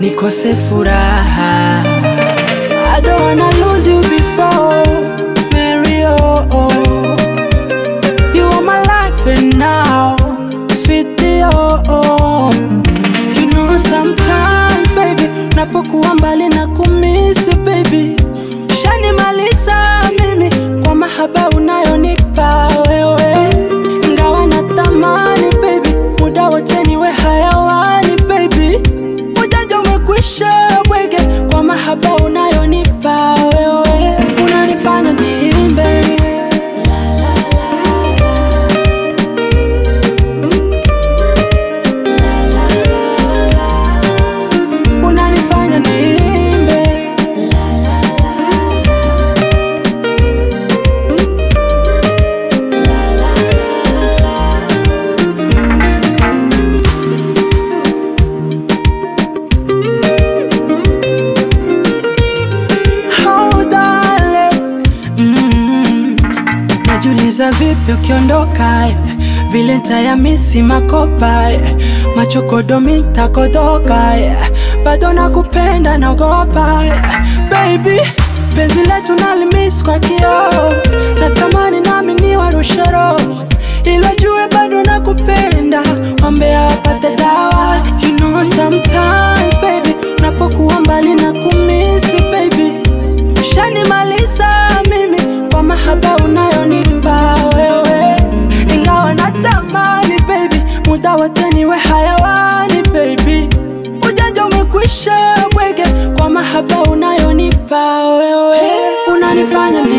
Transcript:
nikose furaha. I don't wanna lose you before Mary, oh, oh. You are my life and now, sweetie, oh, oh. You know sometimes baby, napokuwa mbali na kumisi baby, shanimaliza mimi kwa mahaba unayonipa wewe, ingawa natamani baby, muda wote niwe hayawani baby, ujanja umekwisha bwege kwa mahaba unayonipa wewe, unanifanya niimbe unanifanya niimbe Oh, darling. Mm. Najiuliza vipi ukiondoka eh, vile ntayamisi makopa eh, machokodomi ntakodoka eh, bado nakupenda naogopa eh, baby penzi letu nalimis kwa kioo natamani nami niwarushe roho ila jue bado nakupenda wambea wapate dawa you know sometimes baby napokuwa mbali na kumisi baby Ushanimaliza mimi kwa mahaba unayonipa wewe, ingawa natamani baby, muda wote niwe hayawani baby, ujanja umekwisha bwege kwa mahaba unayonipa wewe, unanifanya